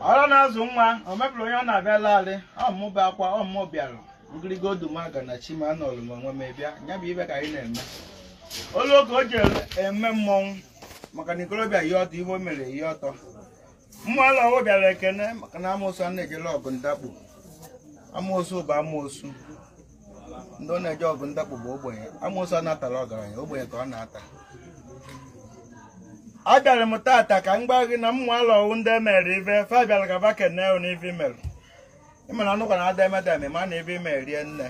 ọrụ na-azụ nwa o mebiri onye ọ na-abịa larị ọmụmụ bụ akwa ọmụmụ bịara ngịrịgo odumaga na chima nọrụ m onwe m bịa ya bụ ibe ka anyị na-eme olu oge o ji eme mmọnwụ maka na ikorobịa ihe ọtọ ihe o mere ihe ọtọ mmụọ ụlọ ọwụ bịara ekene maka na amoosu a na-ejele ọgụ ndakpo amoosu bụ amoosu ndị ọ na-eje ọgụ ndakpo bụ ogbenye amoosu a na-atara ọgaranya ogbenye ka ọ na-ata abịara m tata ka m gwa gị na mmụ alọwụ ndị emere ife fa bịara ka ba kene ụ n'ife imerụ ịma na anụkwa na ada emeda eme ma na ebe ime rie nne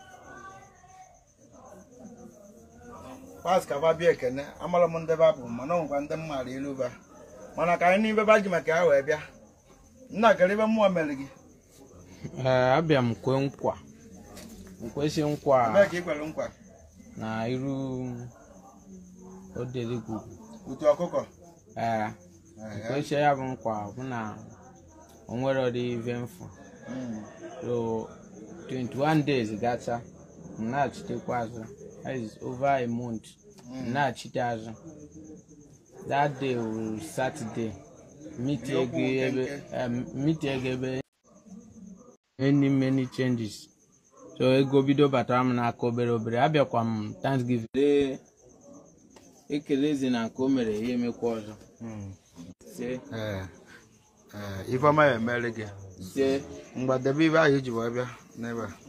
pas ka ba bịa ekene amara m ndị ba bụ mana ọ nwekwa ndị m maara ilu ba mana ka anyị n'ibe ba ji maka ya wee bịa nna kere ibe mmụọ mere gị Ee, abịa m kwe nkwa nkwesị nkwa ebee ka ị kwere nkwa na iru odeligwu utu ọkụkọ ee nkwesị ya bụ nkwa bụ na o nwere ọdị ive mfu Mm. so 21 days gacha m na-achitekwa azụ that is over a month m na-achite azụ that day will saturday meet ego ebe em, meet ego ebe many many changes so ego bido batara m n'aka obere obere abịakwa m thanksgiving lee ekelezi na nke o mere ya emekwa ọzọ Mm. se Ee, ee, ifeọma ya emere gị se mgbadebe ibe ahụ iji wee bịa n'ebe a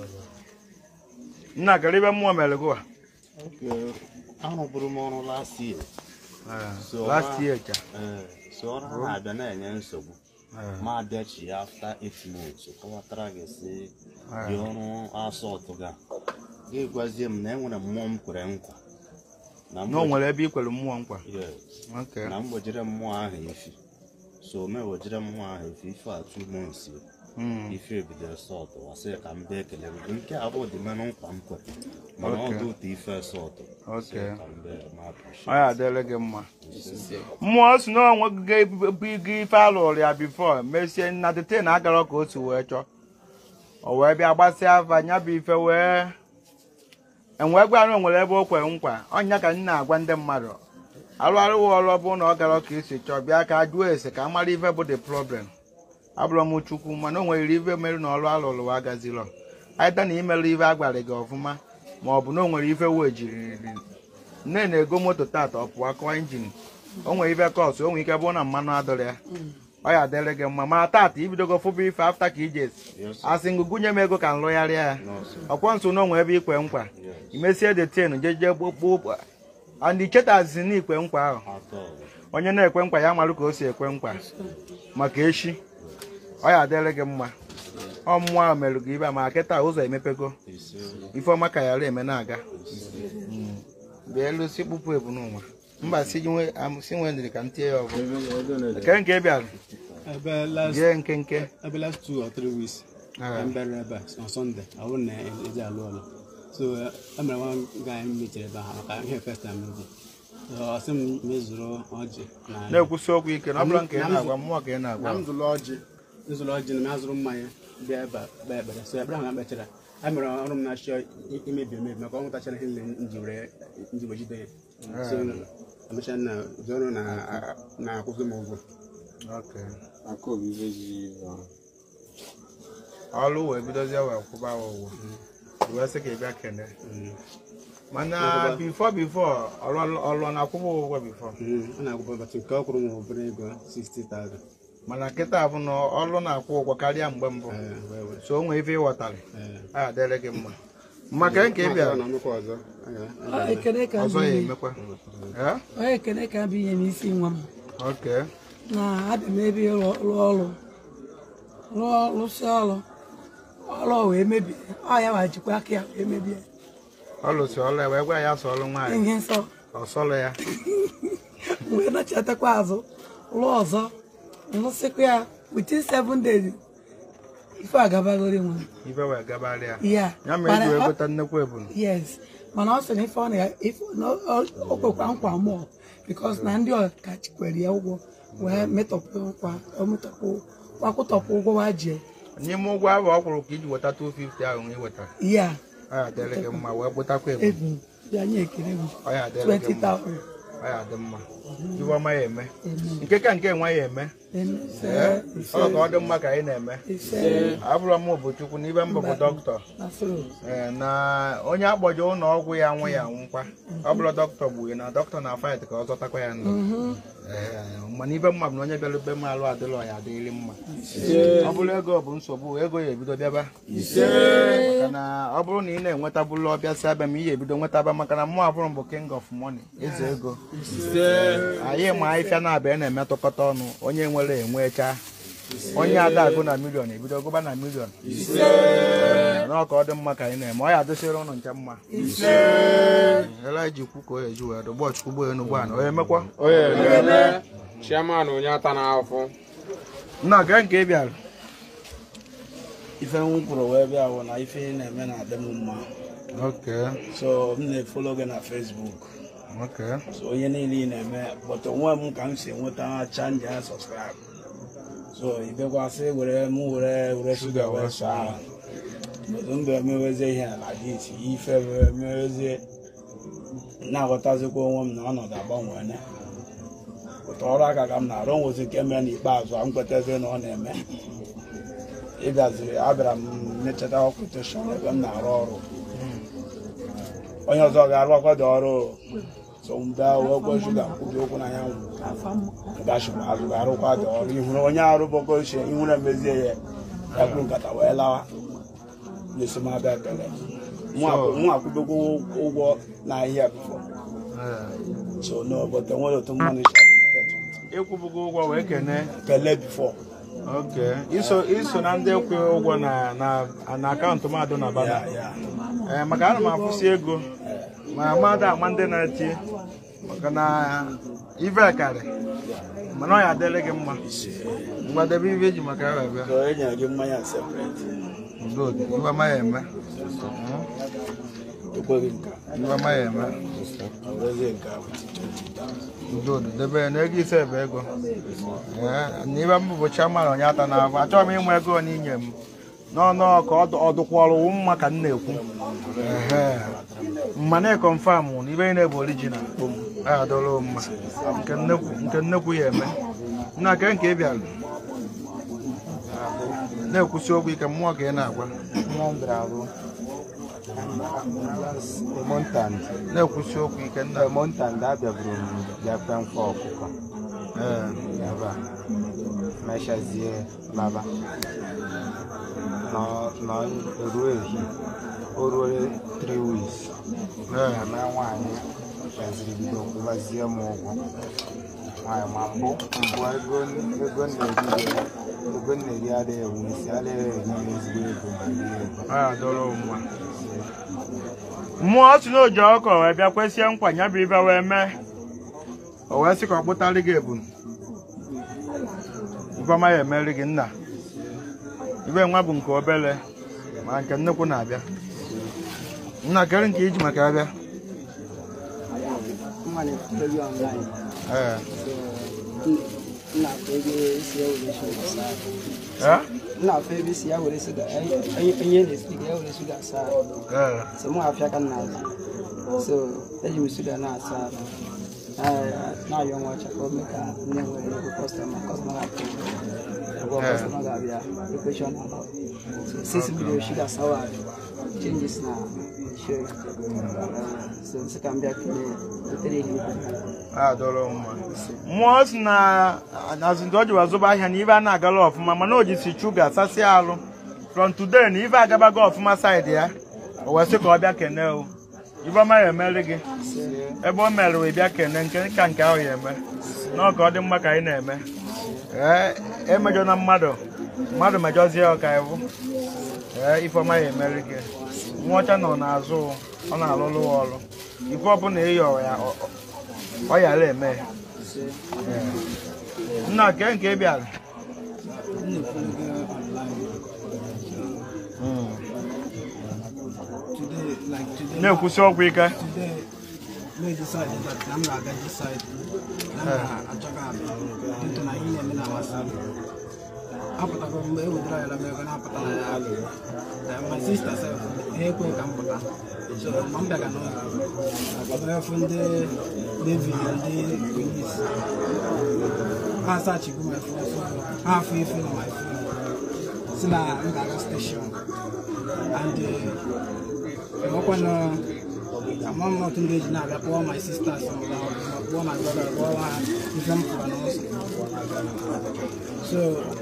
nna kere ibe mmụọ mere gị wa Okay. arụbụrụ m ọrụ last year So, last ma- year ka Ee, so ọrụ ha na-abịa na-enye nsogbu ma abịachi ya after 8 months kọwatara gị si dị ọrụ asọtụ ga gị gwazie m na enwere mmụọ m kwere nkwa na na o nwere ebe i kwere mmụọ nkwa Yes. Okay. na mgbojire mmụọ ahụ efi so o mewejire mmụọ ahụ efi ife a 2 months Mm. ife ebidoro sọtụ wasị ka m bịa ekele gị nke a bụ dị menụ nkwa m kwere mana ọ Okay. dị ụtọ ife sọtụ Okay. ka m bịa ma appreciate. ọ ya adịrị gị mma mmụọ si na onwe gị ga-ebu gị ife alụrụ ya bifo mesie na dete na agara ka o si wee chọọ o wee bịa gbasịa afa nya bụ ife wee enwee gwa na o nwere ebe o kwere nkwa ọnya ka m na-agwa ndị mmadụ arụ arụghị ọrụ ọ bụrụ na ọ gara ka esi chọọ bịa ka a jụọ ese ka a mara ife bụ the problem abụrụ m chukwu mana o nwere ife mere na ọrụ alụrụ agazilọ aịta na imerụ ife agwara gị ọfụma ma ọ bụ na o nwere ife wee jiri nne na-ego moto tata ọ pụọ akọwa injin o nwere ife kọsụ o nwere ike bụrụ na mmanụ adọrọ ya ọ ya adịrị gị mma ma tata ibidogo fụba ife afta ka ije Yes, sir. asị ngụ gụnye m ego ka m lụgharịa ya No, sir. ọkwọ nso na onwe ebe ikwe nkwa Yes. imesie detin jeje gbokpo and ichetazi na ikwe nkwa ahụ Atọ. onye na-ekwe nkwa ya marụ ka o si ekwe nkwa maka echi ọ ya adịrị gị mma ọ mmụọ ahụ merụ gị ibe a ma kịta ụzọ emepego ise ifeọma ka yara eme na-aga bịa elu si kpụpụ ebu n'ụwa mba si nwe am- si nwe ndiri ka m tie ya ọgụ nke nke bịara ebe last jee nke nke ebe last two or three weeks Ah. m bịara ebe a on Sunday ọ bụrụ na eji alụ ọlụ so e mere nwa guy m mechara ebe ahụ maka ihe first time m dị So, ọ sị m mezuru ọjị na na-ekwusi okwu ike na ọ bụla nke ị na-agwa mmụọ ka ị na na-agwa m zụrụ ọjị nzụrụ ọjị na m azụrụ mmanya bịa ebe a kpee ekpere so ebere ahụ ka m kpechara a mere ọrụ m na-achọ i- imebi emebi maka ọ nwetachara ihe niile nji were nji wee jide ya so emechaa na ụdị ọrụ na- na-akwụzi m ụgwọ Okay. akọbiveji ọrụ wee bidozie wee kwụba wa ụgwọ wee sị ka ị bịa kene mana bifo bifo ọrụ ọrụ ọ na-akwụba ụgwọ bifo Mm, ọ na-akwụ batụ nke ọ kwụrụ m obere ego 60,000 mana kịta bụ na ọrụ na-akwụ ụgwọ karịa mgbe mbụ Eh, wee wee. so o nwee ife ịghọtara Eh. a adịrị gị mma maka nke ị bịara na nnukwu ọzọ aga- Ọ ekele ka ọzọ bụ ya ihe emekwa Eh? ọ ekele ka bụ ihe n'isi nwa m Okay. na abịa m ebe ịrụ rụọ ọrụ rụọ rụsịa ọrụ ọrụ wee mebie ọ ya wa jikwa aka ya wee mebie ọ lụsị ọrụ ya wee gwa ya sọ ọrụ nwaanyị ihe nsọ ọ sọrọ ya m wee nachatakwa azụ rụọ ọzọ rụsịkwa ya within seven days ife agabagori nwa m. ibe wee gabarị ya ya ya mere eji mana wee ọ- gota nnekwu ebunu yes mana ọ sị na ife ọ na ife na ọ- o kwekwa nkwa mụọ bikos na ndị ọkachi kwere ya ụgwọ wee metọpụ nkwa ọ metọpụ kwakwụtọpụ ụgwọ wa ji n'ime ụgwọ ahụ ọ kwụrụ ka iji weta 250 ahụ ị wetara ya ọ ya adịrị gị mma wee gbotakwa ebunu ebu bịa nye ekele m ọ ya adịrị gị mma 20,000 ọ ya adị mma iwe ọma ya eme nke ka nke nwa ya eme Ee, ọ ka ọ dị mma ka anyị na-eme abụrụ m bụ chukwu n'ibe mbụ bụ dọkịta Ee, na onye akpọje ụlọ ọgwụ ya nwụ ya nwụkwa ọ bụrụ dọkịta gburu na dọkịta na fight ka ọ zọtakwa ya ndụ Ee, mana ibe mma bụ na onye bịara ebe m alụ adịlọ ya adịrị mma ọ bụrụ ego bụ nsogbu ego ya ebido bịaba maka na ọ bụrụ na ị na-enwetabụlụ ọbịa si abịa ma ị ya ebido nwetaba maka na mụ abụrụ m bụ king of money eze ego anyị ma ahịfịa na-abịa na-emetụkọta ọnụ onye nwere enwecha onye ada agụ na milion ebido gụba na milion n'ọka ọ dị mma ka anyị na-eme ọ ya adịsịrị ụnụ nche mma ele ji kwu ka o eji wee dụgbọ chukwu gbo enu gbaa na onye emekwa onye eme chairman onye ata n'afọ nna gee nke ị bịara ife m kwuru wee bịa bụ na ife ị na-eme na-adị m mma Okay, so m na-efolo gị na Facebook okay. so onye niile ị na-eme but onwe m ka m si enweta chanji ya subscribe so ibekwasị were m were were shuga wee sọ ahụ but m ga-emewezie ihe na dit ife wee mewezie na-aghọtazikwa onwe m na ọnọdụ agbanwene ụtọ ọrụ aka ka m na-arụ nwezi nke mere n'ikpeazụ a m kwetazi na ọ na-eme ịbịaziri abịara m mechata ọkụteshọn ebe m na-arụ ọrụ onye ọzọ ga-arụkwa dị ọrụ so m bịa wee gwa shuga kwubi okwu na ya gachikwa azụ ga-arụkwa dị ọrụ ihuru onye arụbọgo ochie ihuru emezie ya ya bụrụ nkata wee lawa na-eso m abịa kele mụ akwụbego ụgwọ n'ahịa bifo so n'obodo nwere otu mmanụ ịkwụbụgo ụgwọ wee kene kele bifo Okay. iso iso na ndị kwụ ụgwọ na na na akaụntụ mmadụ na bana ya ya ee maka ana m akwụsị ego ma mmadụ ama ndị na-eti maka na ive karị mana ọ ya adịrị gị mma mgbadebe ive eji maka ya bịa so e nyere gị mmanya separate Good. iwe amaghị eme ekweghị nka iwe amaghị eme ọ bụrụzie nke a bụ ticha Good. debe ya na ego ise bụ ego Ee, na ibe mbụ bụ chairman onye ata na afọ achọghị m ịnwe ego n'inye m n'ọnụ ka ọ dụkwọrọ mma ka m na-ekwu Ehe. mma na confam na ibe niile bụ original ya adọrọ mma nke nnekwu nke nnekwu ya eme nna ke nke ị bịara na-ekwusi okwu ike mmụọ ka ị na-agwa Mmụọ m bịara bụ Montant. na-ekwusi okwu ike nna m Montant abịaburu m bịa kpe mkpa ọkụkọ Ee. ebe a mechazie laba Nọ- nọ ruo ehi o ruo 3 weeks Ee. eme nwaanyị kpeziri bido kwụbazie m ụgwọ nwaanyị ma mbụ mbụ ego ego m na-eri ego m na-eri adịghị enwe isi adịghị enye m ezigbo ego ma rie ego ya adọrọ mma mmụọ si n'oji ọkọ wee bịa kwesie nkwa ya bụ ibe wee mee o wee sị ka ọ kpụtarị gị ebunu ifeọma ya emeri gị nna ibe nwa bụ nke obere ma nke nnukwu na-abịa nna kere nke iji maka ya bịa mmadụ efuteghị online ee nna afọ ego esi ya were shuga saa ee nna afọ ego esi ya were shuga onye na-esi ga ya were shuga saa ee so mụ afịa ka nna azụ so eji m shuga na-asa ahụ na-ayọ nwa ọcha ka o mee ka nne nwere ego kọstọma kọstọma ga-apụ ụgwọ kọstọma ga-abịa ekweshọn ala so six million shuga sawa changes na show so nsị ka m bịa kelee wetere ihe adọrọ mma mmụọ si na azụndị o ji wazụba ahịa na ibe a na-agala ọfụma mana o jisi shuga sasịa alụ from today na ibe agabago ọfụma saịdị ya o wee sị ka ọ bịa kene o ibe ọma ya emeri gị ebe o mere wee bịa kene nke ka nke ahụ ya eme na ọ ka ọ dị mma ka anyị na-eme ee emejọ na mmadụ mmadụ mejọzie ọka iwu ee ifeọma ya emeri gị nwa ọcha nọ n'azụ ọ na-alụlụ ya ọrụ ife ọbụla ịyọ ya ọ- ọ- ọ yara eme ya Ee. nna ke nke ị bịara today like today na-ekwusi ọgwụ ike today may decide that na m ga-aga decide na m ga-achọga abịa dịtụ na ihe na-eme na amasị m apụtago mgbe e wetara ya la m ego na-apụta na ya Then my sister sef ekwe ka m pụta so ma m bịaga n'ụlọ ọbụrefu ndị nevi na ndị polis ha sachigo my phone ha afọ ife na my phone si na m ga-aga steshọn and enwekwana ama m otu ndị eji na-abịa kpọọ my sisters ma kpọọ my brother kpọọ ha ife m pụrụ n'ụzọ so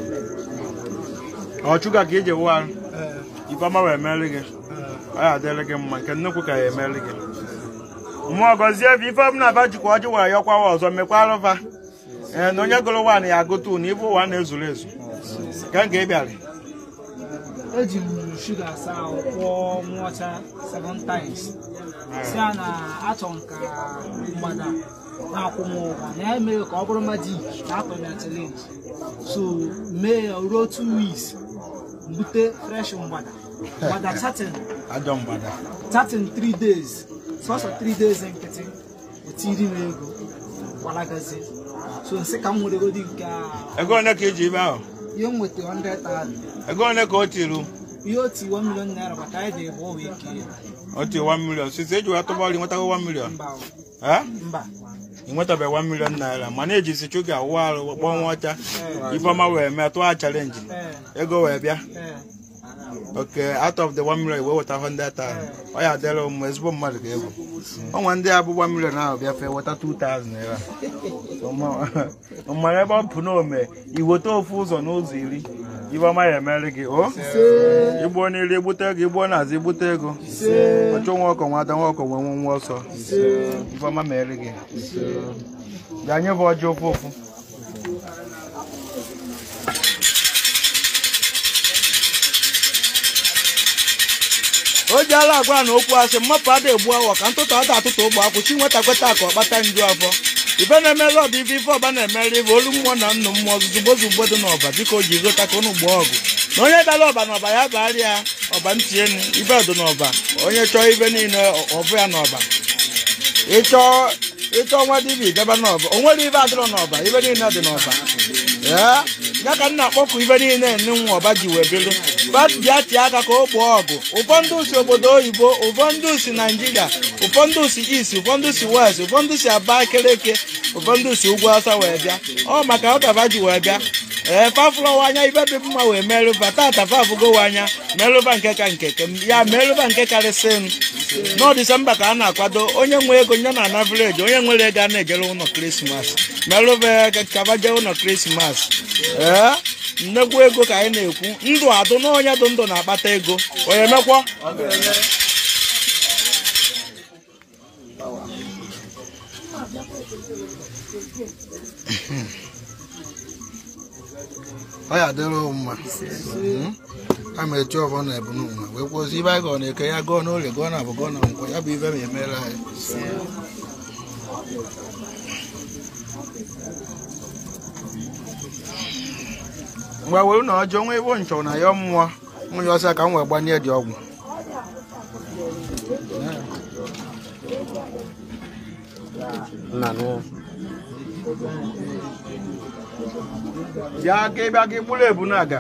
ọchụga ka iji wụọ eh, ifeọma wee mere gị eh, ọ ya adịrị gị mma nke nnukwu ka ya emere gị mmụọ gọzie ebe ife ọbụla aba jikwa ọjị were yọkwawa ọzọ mekwara fa ee na onye gụrụ wan ya agụtụ na ife ụwa na-ezuru ezu ka nke ị bịara eji m shuga asa ahụ kwụọ nwụọcha seven times si ya na achọ m ka mgbada na-akwụ m ụgwọ na ya mere ka ọ bụrụ majik na atọ m ya challenge so mee ya ruo two weeks mbute fresh mgbada mgbada chatin ajọ mgbada chatin three days sọsọ three days nkịtị otiri m ego gbalagazie so nsị ka m weregodi nke a ego one ka iji ibe ahụ ihe m nweta 100,000 ego one ka o tiru ihe oti 1 million naira maka anyị dị ebe ọ wee kee o tiri 1 million sisi eji wee tụba ọrụ nwetago 1 million mba o, ha mba ị nwetabeghị 1 million naira mana ejisi chuga awụ arụ kpọọ nwa ọcha ifeọma wee mee tụọ chalenji ee ego wee bịa ee oke out of the 1 million wee weta 100,000 ọ ya adịrị mma ezigbo mmadụ ka egwu ọnwa ndị abụ 1 million ahụ bịa fee weta 2,000 naira mara ebe ọ bụ na ome iweta ofu ụzọ n'ụzọ iri ifeọma ya emere gị o igbo n'iri igbute ego igbo n'azụ igbute ego ọchụ nwa ọkọ nwata nwa ọkọ nwe nwe nwa ọsọ ifeọma mere gị bịa nye bụ ọjị ofu ofu o ji ala agwa na okwu asị mmapụ ada egbu awọ ka ntụtụ ada atụtụ ụgbọ akwụ chi nweta kweta ka ọ kpata nju afọ ife na-emere ọba ife ife ọba na-emere ife olu mmụọ na nnụ mmụọ zuzugbo zugbo dị n'ọba biko ji gota ka unu gbaa ọgụ na onye dara ọba n'ọba ya bagharịa ọba ntị enu ife dị n'ọba onye chọọ ife niile ọbụ ya n'ọba ịchọ ịchọ nwa dibia gaba n'ọba o nwere ife adịrọ n'ọba ife niile dị n'ọba ya ya ka nna akpọkụ ife niile nne nwa ọba ji wee bịrụ bịa tie aka ka o gboo ọgụ ụfọdụ si obodo oyibo ụfọdụ si naijiria ụfọdụ si east ụfọdụ si west ụfọdụ si abakeleke ụfọdụ si ugwu asa wee bịa ọ maka ọkaba ji wee bịa ee fafụlọwa anya ibe dị mma wee merụba tata fafụgowa anya merụba nke ka nke ya merụba nke karịsị m n'ọ disemba ka a na-akwado onye nwe ego nye na ana vileji onye nwere ego a na-ejere ụlọ krismas merụba ya kaba jee ụlọ krismas ee nnekwu ego ka anyị na-ekwu ndụ adụ na onye dị ndụ na-akpata ego onye mekwa ọ ya adịrị mma a ma echi ọbọ na ebu n'ụwa wee kwụsị ibe anyị gọọ na eke ya gọọ n'olie gọọ na abụ gọọ na nkwọ ya bụ ibe ma emere anyị ngwa were na ọjọọ nwa ebe nchọ na ya mmụọ nwunye ọsọ ka m wee gbanye dị ọgwụ bịa ka ịbịa ka ịgburu ebu na-aga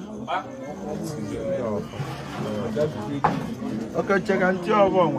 okeche ka ntị ọbụ ọnwa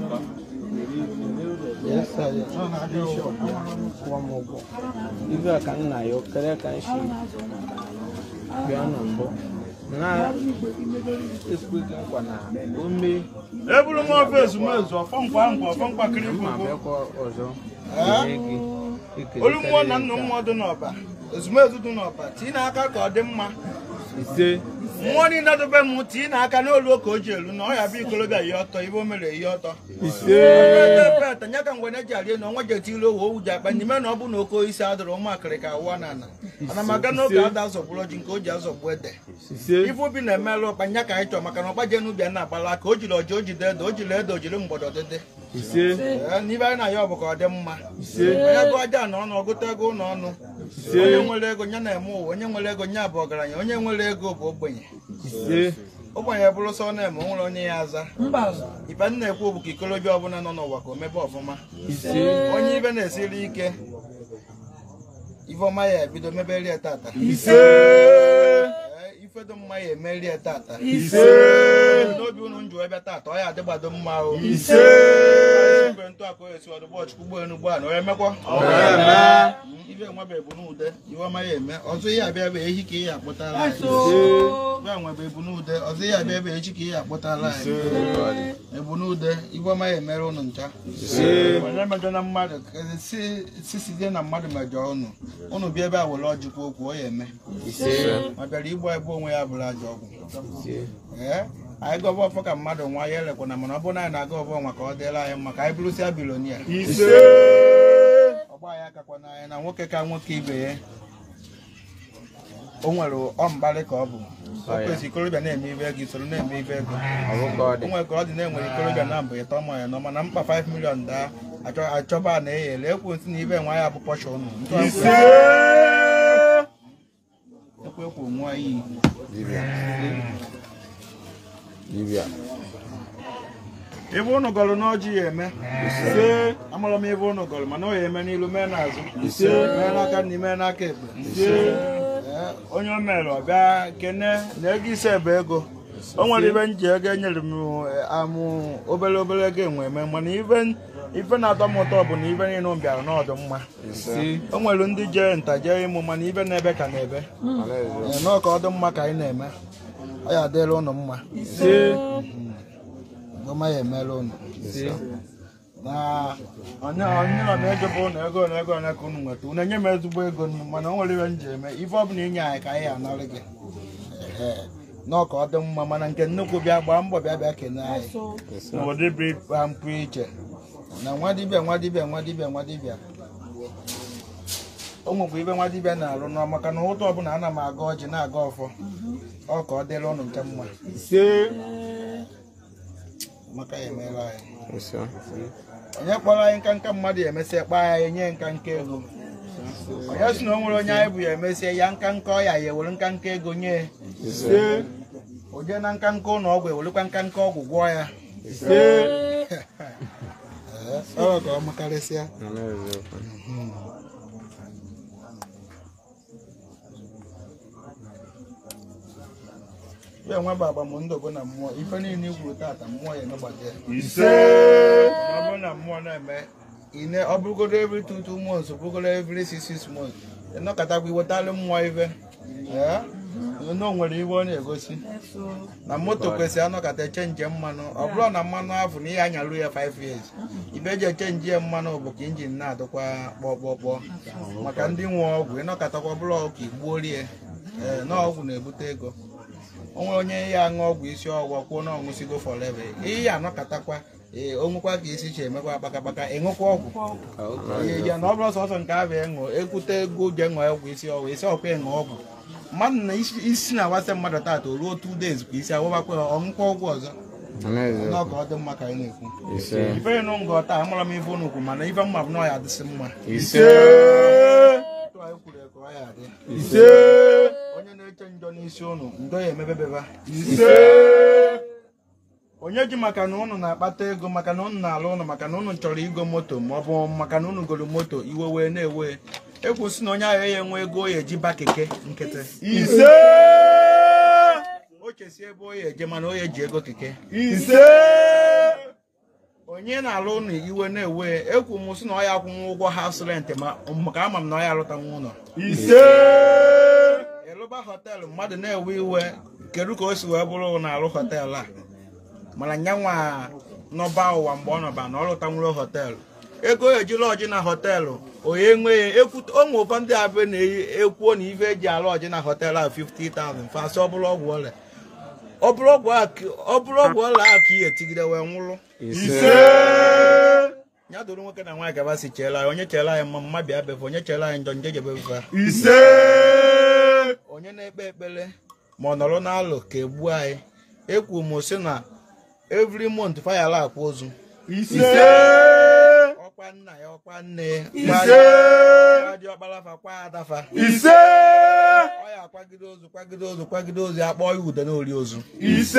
ibe a ka nna ya okere ka m si bịa na mbụ na ekweghị nkwa na o mee eburu m ofe ezumezu ọfọ nkwa nkwa ọfọ mkpakịrị ma bụ bịakwa ọzọ Ee? nye gị ekele olu mmụọ na nna mmụọ dị n'ọba ezumezu dị n'ọba tii n'aka ka ọ dị mma ise mmụọ niile dobe m tii n'aka n'olu ka o ji elu na ọ ya bụ ikolobịa ihe ọtọ ibe o mere ihe ọtọ peta nya ka mgbe na eji arie na ọnwa ji etili owe owu ji akpa n'ime na ọ bụ na oke isi adịrị ụmụakịrị ka awụọ na ana ana m aga n'oge ada azọgburu ọjị nke o ji azọgbu ede ise ife obi na-emelụ ọkpa nya ka anyị chọrọ maka na ọgba je n'ubi a na-agbala aka o jiri ọjị o jide ede o jiri ede o jiri mgbọdọ dịdị ise Ee, n'ibe anyị na-ayọ bụ ka ọ dị mma ise onye gụọ aja na ọnụ ọgụta ego ụlọ ọnụ onye nwere ego nye na-eme ụwa onye nwere ego nye bụ ọgaranya onye nwere ego bụ ogbenye ise ogbenye bụrụ sọ na-eme o nwere onye ya aza mba ibe m na-ekwu bụ ka ikolobịa ọbụla nọ n'ụwa ka o mebe ọfụma ise onye ibe na-esiri ike ifeọma ya ebido mebere ya tata ise Ee, ife dị mma ya emeri ya tata ise n'obi unu njụ ebe tata ọ ya adịgbado mma o ise igwe ntụ akụ esi ọdụgbọ chukwu ụgbọ enu gbaa na onye mekwa ibe nwebe bụ n'ude iwe ọma ya eme ọzọ ihe abịa bụ ehi ka ihe akpụtala anyị ibe nwebe bụ n'ude ọzọ ihe abịa bụ echi ka ihe akpụtala anyị ebu n'ude ibe ọma ya emere ụnụ ncha onye mejọ na mmadụ kezi si si site na mmadụ mejọ ụnụ ụnụ bịa ebe a were ọjịkwa okwu ọ ya eme ma bịara igbu egbu onwe ya bụrụ ajọ ọgwụ ee anyị gọba ọfọ ka mmadụ nwa ya elekwana mana ọ bụrụ na anyị na-aga ọbọ nwa ka ọ dịla anyị mma ka anyị bụrụsịa bilonia ọgba ya akakwa n'anya na nwoke ka nwoke ibe ya o nwere ọmbalị ka ọ bụ o kwesịrị ikorobịa na-eme ibe ego isoro na-eme ibe ego o nwere ka ọ dị na-enwere ikorobịa na mbụ ịtọ ma ya nọ mana mkpa 5 million daa achọ- achọba na eyele ekwu nsị na ibe nwa ya bụ pọsha ụnụ ekwu ekwu nwa iyi ebe ụnụ gọrọ n'ọjị ya eme ise amụrụ m ebe ụnụ gọrọ mana ọ ya eme n'ilu mee n'azụ ise mee n'aka nri mee n'aka ekpe ise Ee, onye o mere ọ bịa kene na ego ise bụ ego o nwere ibe nji ego enyere m eh, amụ obere obere ego enwe eme mana ibe ife na-atọ m ụtọ bụ na ibe niile m bịara n'ọdụ mma o nwere ndị jee nta jee ịmụ mana ibe na-ebe ka na-ebe Ee, nọọ ka ọ dị mma ka anyị na-eme ọ ya adịla ụnụ mma ọma ya emela ụnụ na onye onye nọ na-ego bụ ụnụ ego na ego ole ka unu nweta unu enye m ezigbo ego nnu mana o nwere ibe m ji eme ife ọbụla inye anyị ka anyị anarị gị Ehe. nọọ ka ọ dị mma mana nke nnukwu bịa gbaa mbọ bịa bịa kene anyị n'ụdị bụ ịkpa mpụ iche na nwa dibịa nwa dibịa nwa dibịa nwa dibịa o nwekwa ibe nwa dibịa na-arụ n'ọ maka na ụtọ ọbụla ana m aga ọjị na-aga ọfọ ọ ka ọ dịrị ụnụ nke mma maka ya emeela anyị onye kpọrọ anyị nka nka mmadụ ya emesịa kpaa ya ya nye nka nka ego onye si na o nwere onye anyị bụ ya emesịa ya nka nka ọya ya ewere nka nka ego nye ya. o jee na nka nka ụlọ ọgwụ ewerekwa nka nka ọgwụ gwọọ ya Ee, ọ ka ọ makarịsịa ya nwe bụ agbamndụ na mmụọ ife niile ikwuru tata mmụọ ya emegbata ya ise ọ bụrụ na mmụọ na-eme ine ọ bụrụgodo every two two months ọ bụrụgodo every six six months ịnọkọtakwa iwetalụ mmụọ ife ee na o nwere iwe ọ na-egosi na moto kwesịrị anọkọta echenji mmanụ ọ bụrụ na mmanụ afọ na ihe anyarụ ya 5 years ibe eji echenji ya mmanụ bụ ka injin na-adịkwa kpọkpọkpọ maka ndị nwe ọgwụ ịnọkọtakwa bụrụ ọgwụ ka igbuorie ee na ọgwụ na-ebute ego o nwere onye ya aṅụ ọgwụ isi ọgwụgwọ kwuo na ọṅụsigo forever ihe ya anọkatakwa ee o nwekwa ka isi chi emekwa kpakakpaka ịṅụkwa ọgwụ Ee, ya na ọ bụrụ sọsọ nke abịa ịṅụ ekwute ego je ṅụọ ọgwụ isi ọgwụ isi ọkwa ịṅụ ọgwụ mmadụ na isi isi na-awasị mmadụ taata o ruo 2 days ka isi awụbakwa ya ọṅụkwa ọgwụ ọzọ na ọ ka ọ dị mma ka anyị na-ekwu ife nụ ngọ taa amara m ife unu kwu mana ife mma bụ na ọ ya adịsị mma Otu anyị kwuru ya ka ọ ya adị. onye na-eche njọ n'isi ụnụ njọ ya emebebeba onye ji maka na ụnụ na-akpata ego maka na ụnụ na-alụ ụnụ maka na ụnụ chọrọ igo moto ma ọ bụ maka na ụnụ goro moto iwe wee na-ewe ekwusi na onye ahụ ya enwe ego o ya eji ba keke nkịtị ise o chesi ebe o ya eje mana o ya eji ego keke ise onye na-alụ ụnụ iwe na-ewe ekwu m sị na ọ ya akwụnwụ ụgwọ haus rent ma maka ama m na ọ ya alụtanwu ụlọ ise ịlụba họteelụ mmadụ na-ewe iwe kedu ka o si wee bụrụ na-alụ họteelụ a mana nyanwa n'ọba ụwa mgbe ọ nọba na ọ lụtanwuro họteelụ ego ejila ọjị na họteelụ onye nwe ya ekwute ụmụ ụfọ ndị abịa na-ekwuo na ife eji alụ ọjị na họteelụ a 50,000 fasị ọ bụrụ ọgwụ ọrịa ọ bụrụ ọgwụ a ka- ọ bụrụ ọgwụ ọrịa a ka ihe tigide wee nwụrụ ya doro nwoke na nwaanyị gaba si cheela anyị onye cheela anyị mma mma bịa befe onye cheela anyị njọ nje jebe befe ise onye na-ekpe ekpere ma ọ nọrọ n'alụ ka egbuo anyị ekwu m sị na every month fayala akwa ozu ise ọkwa nna ya ọkwa nne ya ise dị ọkparafa kwa adafa ise ọ ya akwagide ozu kwagide ozu kwagide ozu ya kpọọ ya ude n'ori ozu ise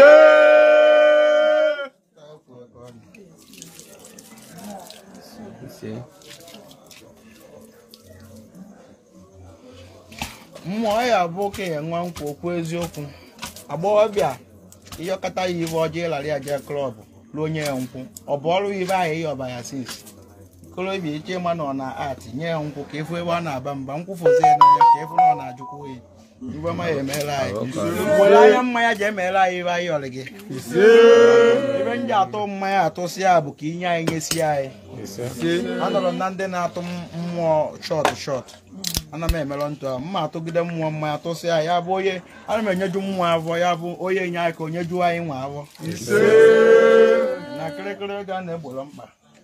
mmụọ ya bụ okenye nwa nkwa okwu eziokwu agbọghọbịa ihe ọkata ya ibe ọjọọ ịlara ya jee klọb ruo onye ya nkwụ ọ bụ ọrụ ibe ahụ ihe ọba ya sins kolobia iche ịma na ọ na art nye ya nkwụ ka efu ebe ọ na-aba mba nkwụfozi ya n'anya ka efu na ọ na-ajụkwa oyi ibe ọma ya emeela anyị were anya mmanya ji emeela anyị ibe anyị ọrị gị ebe m ji atụ mmanya atụsị ya bụ ka inye anyị nyesi anyị anọrọ m na ndị na-atụ mmụọ shọt shọt ana m emerọ ntụ a mma atụgide mmụọ mmanya tụsị ya ya bụ onye ana m enyeju mmụọ avọ ya bụ onye nye anyị ka onye juo anyị nwa avọ na kịrịkịrị ego a na-egboro mkpa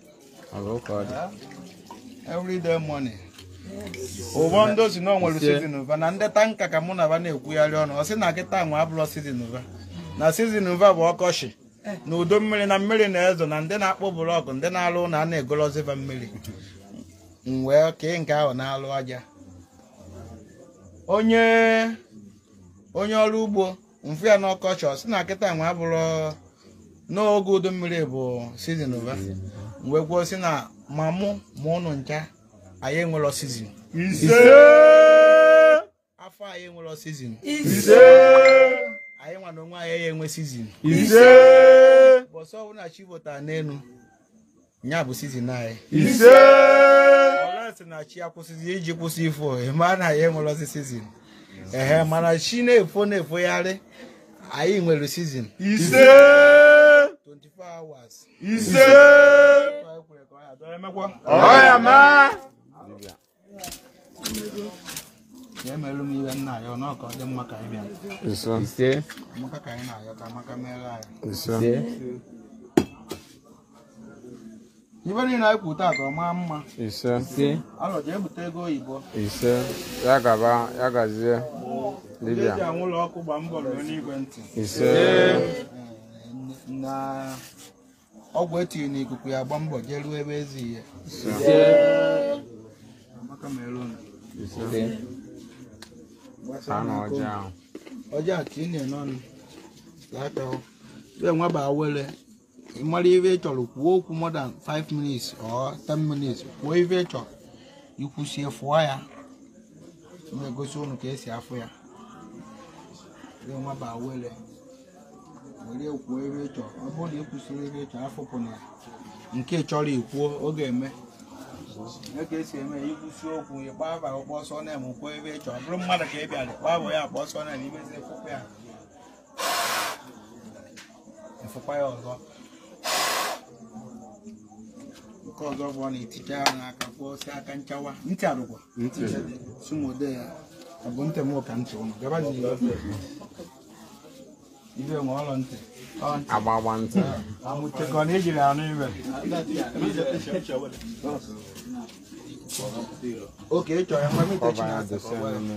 everyday money ụgbọ ndị osi na o nwere sizin ụva na ndị tanka ka mụ na va na-ekwugharị ọnụ ọ sị na kịta nwe abụrọ sizin ụva na sizin ụva bụ ọkọchị na udo mmiri na mmiri na-ezo na ndị na-akpụ blọkụ ndị na-alụ ụlọ a na-egoloziva mmiri m wee kee nke ahụ na-alụ aja onye onye ọrụ ugbo mfu ya n'ọkọchị ọ sị na kịta nwe abụrọ n'oge udu mmiri bụ sizin ụva wee kwuo sị na ma mụ ma ụnụ ncha anyị enwero sizin afọ anyị enwero sizin anyị nwa na onwe anyị ya enwe sizin bọsọ ọbụla chi votara n'elu nya bụ sizin anyị ọlesi na chi akwụsịzi iji kwụsị ifo ma na anyị enwerozi sizin ehe mana chi na-efo na-efogharị anyị nwere sizin 24 hours ya emelụ m ihe nna ya ọ ka ọ dị mma ka anyị bịa ise amaka ka anyị na-ayọ ka amaka mere anyị ise ibe niile anyị kwụ taa ka ọ maa mma ise ise alọ jee bute ego oyibo ise ya gaba ya gazie ndị dibịa eji anwụlọ ọkụ gba mbọ ruo n'igwe ntị ise na ọgwụ etiri n'ikuku ya gba mbọ jee ruo ebe ezi ihe ise amaka mere unu ise ha na ọjị ahụ ọjọọ a ka ị na-ene ọnụ aka ya nwa ba were ị mara ife ị chọrọ kwuo okwu more than 5 minutes or 10 minutes kwuo ife ị chọrọ ikwusie fụọ ya na-egosi unu ka esi afụ ya ya nwa ba were were kwuo ife ị chọrọ ọ bụrụ na ị kwụsịrị ife ị chọrọ afụpụ na ya nke ị chọrọ ikwuo ọ ga-eme ya ka esi eme ya ikwusi okwu ịkpa aba ọkpọ ọsọ na-eme kwuo ebe ị chọrọ ọ bụrụ mmadụ ka ị bịara ịkpa aba ya akpọ ọsọ na-eme imezi fụkwa ya ịfụkwa ya ọzọ nke ọzọ bụ ọ na-eticha ya n'aka kwụọsi aka nchawa ntị arụkwa sumode ya ọ bụ ntị m ka ntị ụnụ gabazi ibe nwe ọlọ ntị ọ ntị agbagba ntị amụchekọ na ejiri anụ ibe oke ị chọrọ ya nwa mite ọba ya dosie n'ime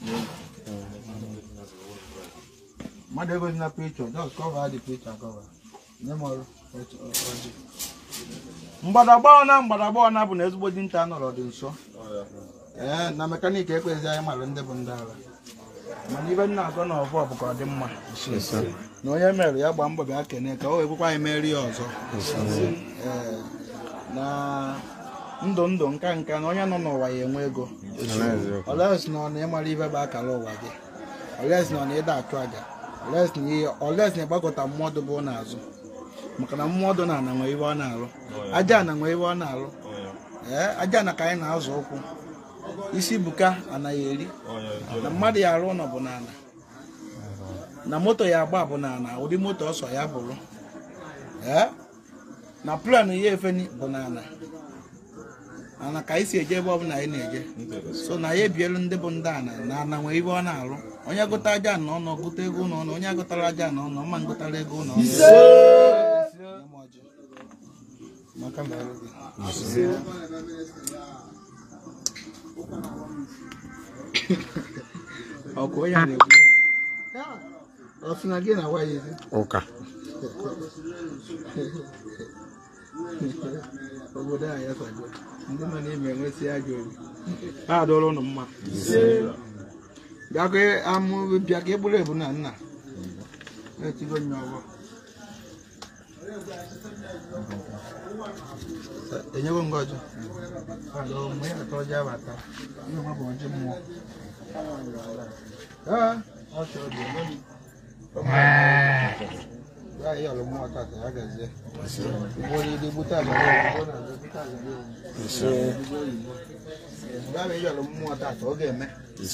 mmadụ egozi na picture just cover the picture cover nye m ọrụ ọjị mgbadagba ọna mgbadagba ọna bụ na ezigbo dinta nọrọ dị nso ee na mekaniki ekpezi anyị mara ndị bụ ndị agha mana ibe nna agọ na ọvọ bụ ka ọ dị mma na onye mere ya gbaa mbọ bịa kene ka o wekwekwa anyị meri ya ọzọ ee na ndụ ndụ nka nka na onye nọ n'ụwa ya enwe ego oles na ọ na ịmara ibe bụ akara ụwa gị oles na ọ na ịda achụ aja oles na ihe oles na ịgbakọta mmụọdụ bụ n'azụ maka na mmụọdụ na ana nwe ibe ọ na-alụ aja na nwe ibe ọ na-alụ ee aja na ka anyị na-azụ ụkwụ isi buka anaghị eri na mmadụ ya arụ ụlọ bụ n'ala na moto ya agba bụ n'ala ụdị moto ọsọ ya bụrụ ee na plan ya efeni bụ n'ala ana ka anyị si eje ebe ọbụla anyị na-eje so na ya ebielu ndị bụ ndị ana na ana nwee ibe ọ na-arụ onye gụta aja na ọnụ gụta ego n'ọnụ onye agụtara aja na ọnụ ọma ngụtara ego n'ọnụ Nye m ọjị. Maka mere gị. ọkụ onye a na-ekwu ya. ọ sị na gị na nwa ya ezi ụka obodo a ya sago ndị nọ n'ime enwesị ajọ obi ha adọrọ ụnụ mma bịa ka amụ bịa ka egburu ebu na nna na-etigo nye ọgbọ enyego ngọzi adọ mgbe ya atọ ọjị abata ihe nwa bụ ọjị mmụọ ee ọ chọrọ dị eme m Báyìí ọ̀rọ̀ mú ọ̀tá àtẹ̀ yá gẹ̀ẹ́sẹ̀. Ìwọ ni ilé bútà àgbàdo ìwọ náà ló bútà àgbàdo ìwọ. Báyìí ọ̀rọ̀ mú ọ̀tá àtẹ̀ ọ ga-eme.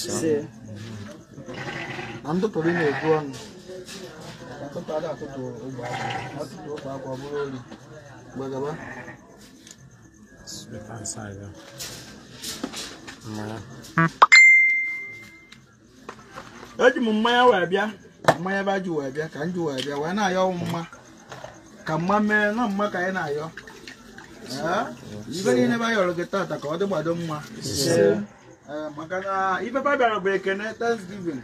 Na ntụtụrụ ị na-ebu ọnụ. Ọtụtụ ada atụtụ ogbe akwa. Ọtụtụ ogbe akwa ọ bụrụ ori. Gbagaba. eji m mmanya wee bịa mmanya ba ji wee bịa ka m ji wee bịa wee na-ayọ mma ka mma mee na mma ka anyị na-ayọ Ee, ibe niile ba yọrọ gị tata ka ọ dị gbado mma Ee, maka na ibe ba bịara bụ ekene thanksgiving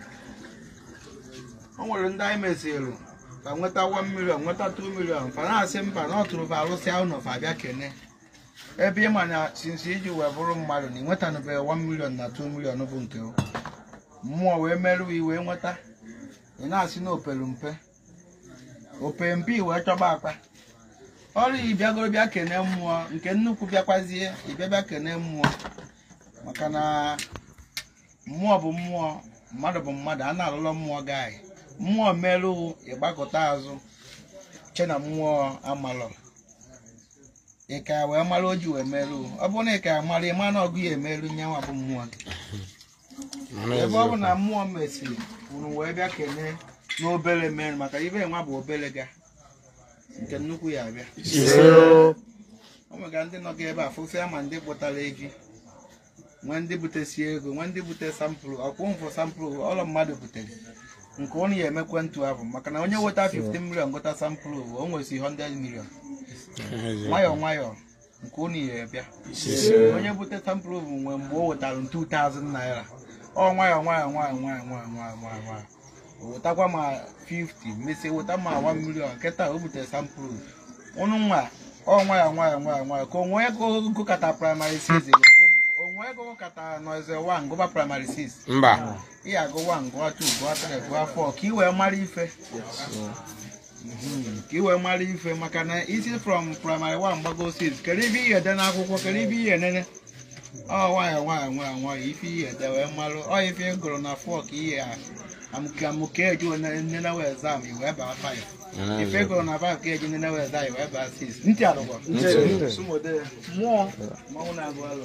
o nwere ndị anyị mesịrị ka nweta 1 million nweta 2 million fa na-asị mba na ọ tụrụ fa alụsịa ụnọ fa bịa kene ebe ị ma na sinsi iji wee bụrụ mmadụ na ị nwetanụbeghị 1 million na 2 million bụ nke o mmụọ wee merụọ iwe nweta ị na-asị na opelu mpe ope mpe i wee chọba akpa ọrụ ị bịagoro bịa kene mmụọ nke nnukwu bịakwazie ịbịa bịa kene mmụọ maka na mmụọ bụ mmụọ mmadụ bụ mmadụ a na-alụlọ mmụọ gị anyị mmụọ merụ ịgbakọta azụ che na mmụọ amalọ ịka wee mara o ji wee merụ ọ bụrụ na ịka mara ịma na ọgụ ya emerụ nyanwa bụ mmụọ gị ebe ọ bụ na mmụọ mesiri unu wee bịa kene n'obere mere maka ibe nwa bụ obere ga nke nnukwu ya abịa o nwega ndị nọ gị ebe a fụsịa ma ndị kpụtara efi nwee ndị butesi ego nwee ndị bute sampụlụ ọkwụ mfụ sampụlụ ọlọ mmadụ butere nke ụnụ ya emekwe ntụ ahụ maka na onye weta 15 million gota sampụlụ o nwesi 100 million nwayọọ nwayọọ nke ụnụ ya bịa onye bute sampụlụ bụ nwe mgbe o wetara 2000 naira ọ nwayọọ nwayọọ nwayọọ nwayọọ nwayọọ nwayọọ nwayọọ nwayọọ o wetakwa ma 50 mesie weta ma 1 million nkịta o butere sampụlụ ụnụ nwa ọ nwayọọ nwayọọ nwayọọ nwayọọ ka onwe ego gụkata praịmarị 6 onwe ego gụkata nọize 1 gụba praịmarị 6 Mba. ị ga-agụ 1 gụọ 2 gụọ 3 gụọ 4 ka ị wee mara ife Mhm, ka ị wee mara ife maka na isi from primary 1 gbago 6 kedu ibe ihe ede n'akwụkwọ kedu ibe ihe enene ọ nwayọ nwayọ nwayọ nwayọ ife ihe ede wee marụ ọ ife ị gụrụ na 4 ka ihe a amụke amụke eji nene wee exam i wee baa 5 ife ị gụrụ na 5 ka eji nene wee exam i wee baa 6 ntị alụkwa Sumode, mmụọ mmanwụ na-agụ alụ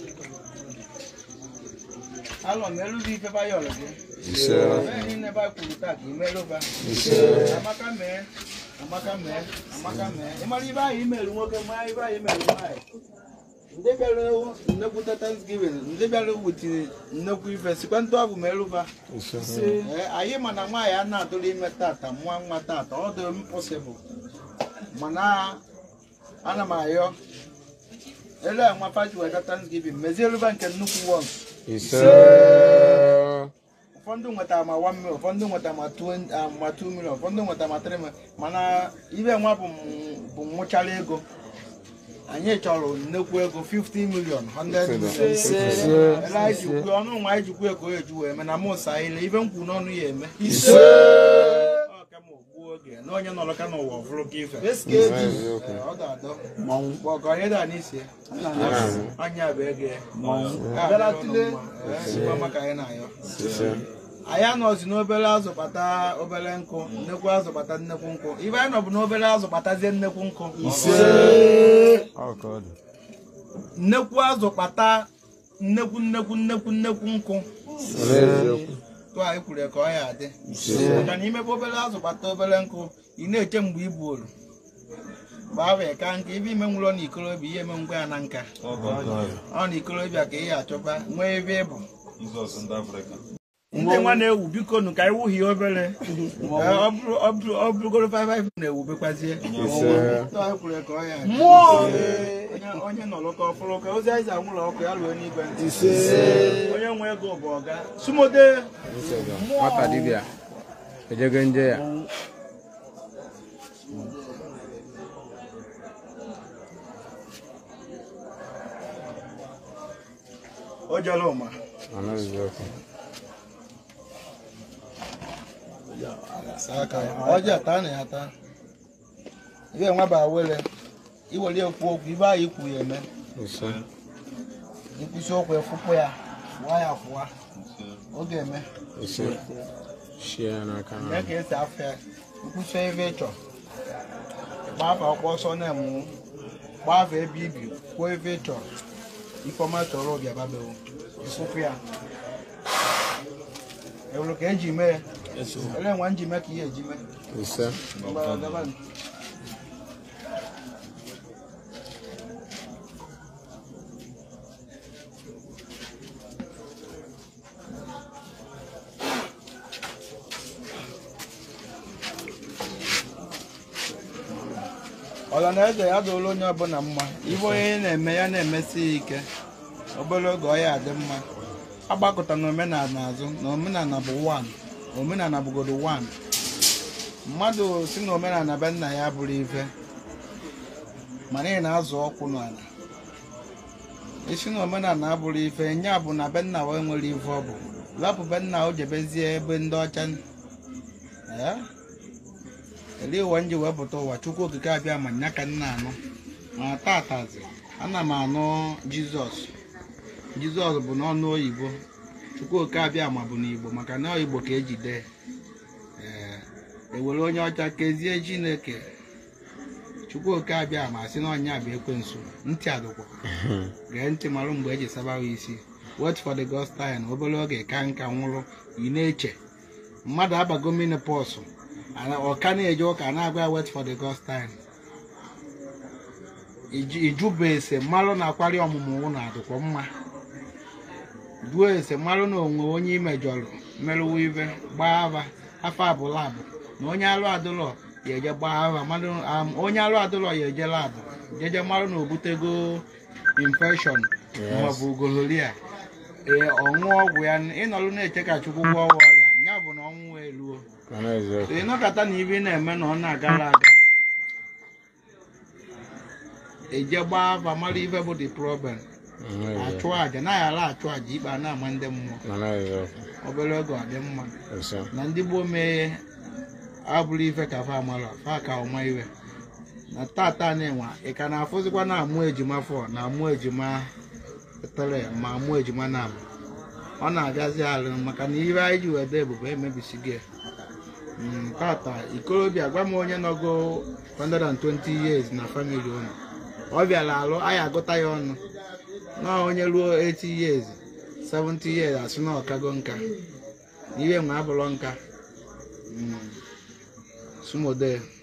alọ merụzi ife bayọlụ gị Ebe niile ba kwuru taa ka imerụba amaka mee amaka mee amaka mee ịmara ibe ahụ imerụ nwoke ma ibe ahụ imerụ nwaanyị ndị bịara nnekwute thanksgiving ndị bịara wutiri nnekwu ife sikwa ntụ abụ merụba Ee, anyị ma na nwaanyị a na-atụrụ ime tata nwa nwa tata ọ dị impossible mana ana m ayọ ele a nwa faji weta thanksgiving mezie rụba nke nnukwu wọns ụfọdụ nwetara ma 1 million ụfọdụ nwetara ma 2 ah, ma 2 million ụfọdụ nwetara ma 3 million mana ibe nwa bụ m- bụ nwụchara ego anyị chọrọ nnekwu ego 50 million 100 million ele anyị ji kwuo ọnụ nwa anyị ji kwuo ego eju wee eme na mụsa ile ibe m kwuru n'ọnụ ya eme Ọ ka ma ogbuo oge na onye nọrọ ka n'ụwa ọfụrụ ka ife Ee, ọ ga-adọ Bụ ọgọ onye da n'isi ya. anya bụ ego ya bịara tụle sikwa maka anyị na-ayọ anyị anọzi n'obere azụ kpata obere nkụ nnekwu azụ kpata nnekwu nkụ ibe anyị nọ bụ n'obere azụ kpatazie nnekwu nkụ nnekwu azụ kpata nnekwu nnekwu nnekwu nnekwu nkụ tụ anyị kwuru ya ka ọ ya adị maka na imebe obere azụ kpata obere nkụ ị na-eche mgbe ibu olu gbaa wee ka nka ibe ime nwụrọ na ikolobịa ihe eme ngwa ya na nka ọ na ikolobịa ka ị achọba nwee ebe ịbụ ndị nwa na-ewu biko nụ ka anyị wuhie obere Ee, ọ bụrụ- ọ bụrụ- ọ bụrụgoro 55 na-ewubekwazie Tụ anyị kwuru ya ka ọ ya adị. Onye- onye nọrọ ka ọfụrụ ka ozi anyị anwụrụ ọkụ ya ruo n'igwe ntị onye nwe ego bụ ọga sumode Nwata dibịa. Ejego nje ya. o jere ụma Anaghịzi okwu. ọjị ata na ya ata ibe nwa ba were iwere ekwu okwu ibe anyị kwu ya eme Ise. ikwụsị okwu efụpụ ya fụwa ya fụwa oge eme Ise. shie ya n'aka ya ka esi afọ ya nkwụsị ebe ị chọrọ gbafa akwụkwọ nsọ na-emu gbafa ebe ibi kwuo ebe ị chọrọ ifeọma chọrọ obi ababewo ịsụpụ ya ewuru ka eji mee ya ele nwa nji mee ka ihe eji mee ise Mgbara gaba nụ. ọla na eze ya dụrụ onye ọbụla mma ibe onye na-eme ya na-emesi ya ike obere oge ọ ya adị mma agbakọta na omenala azụ na omenala bụ wan omenala bụgodo wan mmadụ si na omenala be nna ya bụrụ ife mana ị na-azụ ọkwụ n'ala isi na omenala abụrụ ife nya bụ na be nna wee nwere ife ọ bụ lapụ be nna o jebezie ebe ndị ọcha ee ele ụwa nji wee pụta ụwa chukwu okike abịa ma nya ka nna anụ ma tatazi ana m anụ jizọs jizọs bụ n'ọnụ oyibo chukwu okike abịa ma bụ n'igbo maka na igbo ka ejide ee ewere onye ọcha kezie chineke chukwu oke abịa ma sị na ọnya bụ ekwensu ntị adụkwa gee ntị marụ mgbe eji sabawa isi wait for the gospel na obere oge ka nka nwụrụ ị na-eche mmadụ abago minipọsụ ọka na-eje ụka na-agwa ya wait for the gospel ijuba ese mmalụ na-akwari ọmụmụ ụlọ adịkwa mma duo ese mmalụ na onwe onye imejọrọ merụwa ibe gbaa ava afọ abụla abụ na onye alụ adụlọ ya eje gbaa ava mmadụ am- onye alụ adụlọ ya eje labụ jeje mmadụ na obutego infection maọbụ gonoria ee ọṅụọ ọgwụ ya ịnọrụ na-eche ka chukwu gwọọ ọrịa ya bụ na ọnwụ eluo mana eziokwu ị nọkọta na ibe ị na-eme na ọ na-agara aga eje gbaa afa mara ife bụ the problem mana achụ eziokwu aja naghị ala achụ aja ikpe a na-ama ndị mmụọ mana eziokwu obere oge ọ dị mma ise na ndị gboo mee abụrụ ife ka fa amara fa ka ọma iwe na tata na-enwe ị ka na-afụzikwa na amụ ejima fọ na amụ ejima tere ma amụ ejima na abụ ọ na-agazi alụ maka na ihe anyị ji wede ebube emebisigo ya Mm, tata ikorobịa gwa m onye nọgo 120 years na famili unu ọ bịara alụ anyị agụta ya ọnụ na onye ruo 80 years 70 years asị na ọkago nka ihe nwe abụrụ nka Mm. sumode